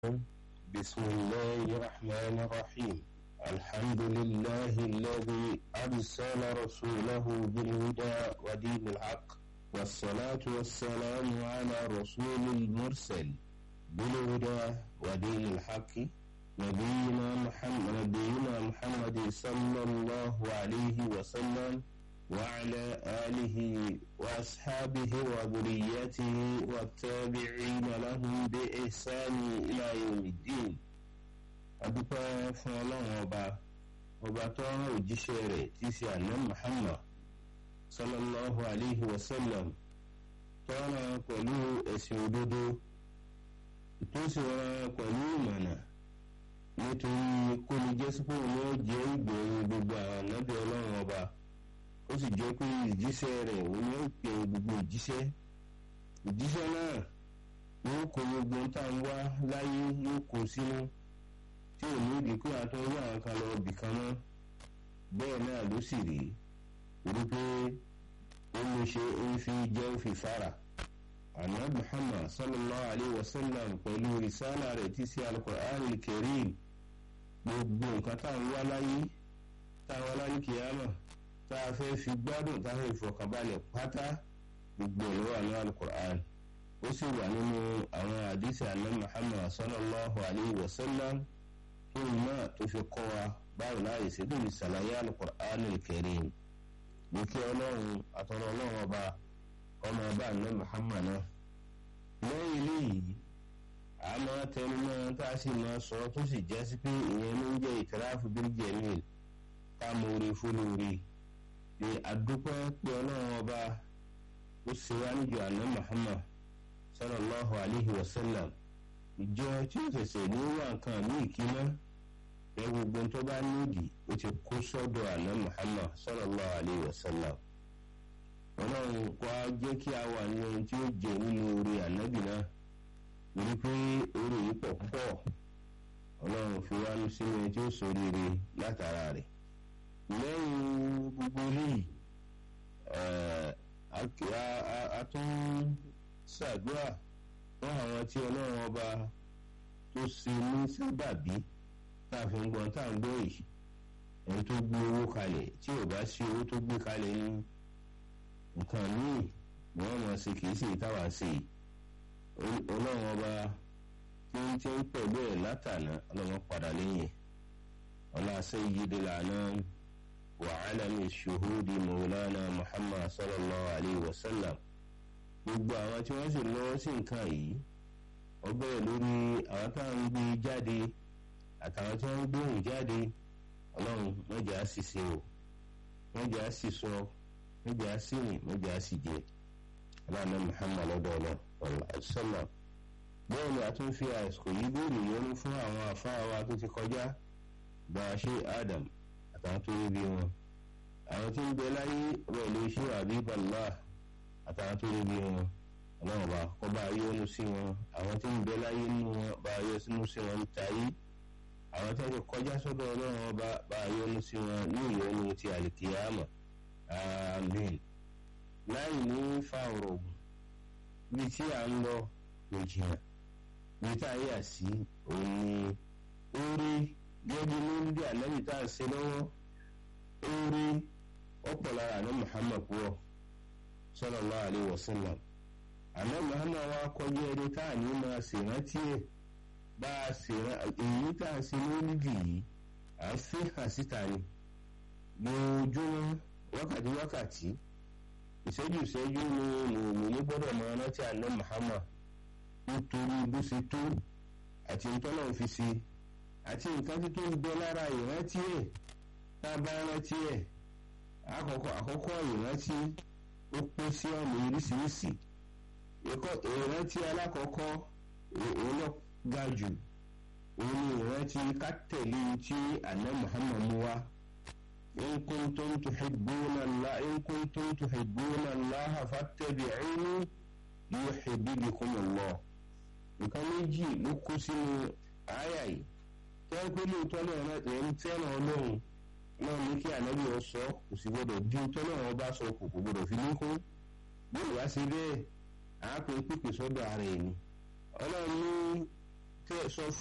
بسم الله الرحمن الرحيم الحمد لله الذي أرسل رسوله بالهدى ودين الحق والصلاة والسلام على رسول المرسل بالهدى ودين الحق نبينا محمد نبينا محمد صلى الله عليه وسلم وعلى آله وأصحابه وذريته والتابعين لهم بإحسان إلى يوم الدين adúpẹ́ fún ọlọ́run ọba ọba tó rán òjíṣẹ́ rẹ̀ tí í ṣe àná muhammad sallallahu alayhi wa sallam tó rán pẹ̀lú ẹ̀sìn òdodo tó sì rán pẹ̀lú ìmọ̀nà nítorí kó lè jẹ́ sípò ní ó jẹ́ ìgbẹ̀yìn gbogbo àwọn ànábì ọlọ́run ọba ó sì jẹ́ pé ìjíṣẹ́ rẹ̀ òun ni ó pè gbogbo ìjíṣẹ́ ìjíṣẹ́ náà yóò kó gbogbo tá à ń wá láyé yóò kó sínú tí ò ní ìdí pé àtúnwé àwọn kan lọ bì kan mọ́ bẹ́ẹ̀ náà ló sì rí rí pé ó lè ṣe ó ń fi jẹ́ ó fi fara àná muhammad sallallahu alayhi wa sallam pẹ̀lú risala rẹ̀ tí sí alukur'an karim gbogbo nǹkan tá à ń wá láyé tá a wá láyé kìyàmà tá a fẹ́ fi gbádùn tá a fẹ́ fọkànbalẹ̀ pátá gbogbo ìlú wà ní alukur'an ó sì wà nínú àwọn àdìsí àná muhammad sallallahu alayhi wa sallam fún náà tó fi kọ́ wa báwo láàyè sí tó fi ṣàlàyé alukur'an karim ní kí ọlọ́run àtọ́rọ̀ ọlọ́run ọba ọmọ ọba àná muhammad náà lẹ́yìn eléyìí a máa tẹnu mọ́ tá a sì máa sọ tó sì jẹ́ sí pé ìyẹn ló ń jẹ́ ìtẹ́ráfù bil jamil ká mọ orí fúlórí ní àdúpẹ́ pé ọlọ́run ọba ó ṣe wá níjọ àná muhammad sallallahu alayhi wa sallam ìjọ tí ó ṣẹ̀ṣẹ̀ ní wà nǹkan ní ìkíná ẹ gbogbo tó bá nídìí ó ti kó sọ́dọ̀ àná muhammad sallallahu alayhi wa sallam ọlọ́run kó a jẹ́ kí a wà ní ohun tí ó jẹ nínú orí ànábì náà torí pé orí yìí pọ̀ púpọ̀ ọlọ́run fi wá sínú ẹni tí ó ṣoríire látara rẹ̀ lẹ́yìn gbogbo eléyìí a tún ṣàdúrà fún àwọn tí ọlọ́run ọba tó ṣe ní sábàbí tá a fi ń gbọ́n tá à ń gbọ́ yìí ẹni tó gbé owó kalẹ̀ tí ò bá sí owó tó gbé kalẹ̀ ní nǹkan míì ni wọ́n máa ṣe kìí ṣe ìtawà ṣe ọlọ́run ọba tí ń tẹ́ pẹ̀lú ẹ̀ látànà ọlọ́run padà lẹ́yìn ọlá sayyidi lànà wàhálàmì ṣòhódì mọ̀wúlánà muhammad sallallahu alayhi wa sallam gbogbo àwọn tí wọ́n sì lọ́wọ́ sí nǹkan yìí wọ́n bẹ̀rẹ̀ lórí àwọn táwọn ń gbé jáde àtàwọn tí wọ́n ń gbóhùn jáde ọlọ́run mọ́jà á sì ṣe o mọ́jà á sì sọ mọ́jà á sì rìn mọ́jà á sì jẹ aláàánú muhammad lọ́dọ̀ ọ̀làṣọ́là bẹ́ẹ̀ ni a tún fi àsìkò yìí béèrè yọnu fún àwọn àfáà wa tó ti kọjá bá a ṣe adam àtàwọn tó rí bí wọn àwọn tí ń bẹ láyé rẹ̀ lè ṣe àbíbalá àtàwọn tó rí bí wọn ọlọ́run bá kọ́ bá a yọ́nú sí wọn àwọn tí ń bẹ láyé nínú wọn bá a yọ sínú sí wọn ń tayé àwọn tí wọ́n ti kọjá sọ́dọ̀ ọlọ́run ọba bá a yọ́nú sí wọn ní ìyọ́nú ti àlìkìyàmọ̀ àmín láì ní fa ọ̀rọ̀ ògùn bí tí à ń lọ kò jìnnà bí tá a yà sí òun ni ó rí gẹ́gẹ́ lórí ànábì tá a ṣe lọ́wọ́ ó rí ọ̀pọ̀ lára àná muhammad pọ̀ sallallahu alaihi wasallam àná muhammad wa kọjá ẹni tá a ní máa ṣèrántí ẹ̀ bá a ṣèrántí èyí tá a ṣe lórí yìí à ń fi hàn síta ni lójúmọ́ wákàtí wákàtí ìṣẹ́jú ìṣẹ́jú ni mòmìnì gbọ́dọ̀ máa rántí àná muhammad nítorí bó ṣe tó àti ntọ́nà fi ṣe àti nǹkan tí tó ń bẹ lára ìrántí ẹ̀ tá a bá rántí ẹ̀ àkọ́kọ́ àkọ́kọ́ ìrántí ó pín sí ọ̀nà oríṣiríṣi ìrántí alákọ̀ọ́kọ́ òun lọ ga jù òun ni ìrántí ká tẹ̀lé tí àná muhammad mú wá in kuntum tuhibbuna Allah in kuntum tuhibbuna Allah fattabi'uni yuhibbukum Allah nǹkan méjì ló kó sínú àyà yìí tẹ́ pé lóòótọ́ náà ẹ̀ ń tẹ́ràn ọlọ́run náà ní kí ànábì ọ sọ kò sì gbọdọ̀ bí tọ́ náà wọn bá sọ kò kò gbọdọ̀ fi lékún bí ìwá sí bẹ́ẹ̀ àápè pípè sọ́dọ̀ ara ẹ̀ ni ọlọ́run ní fẹ́ sọ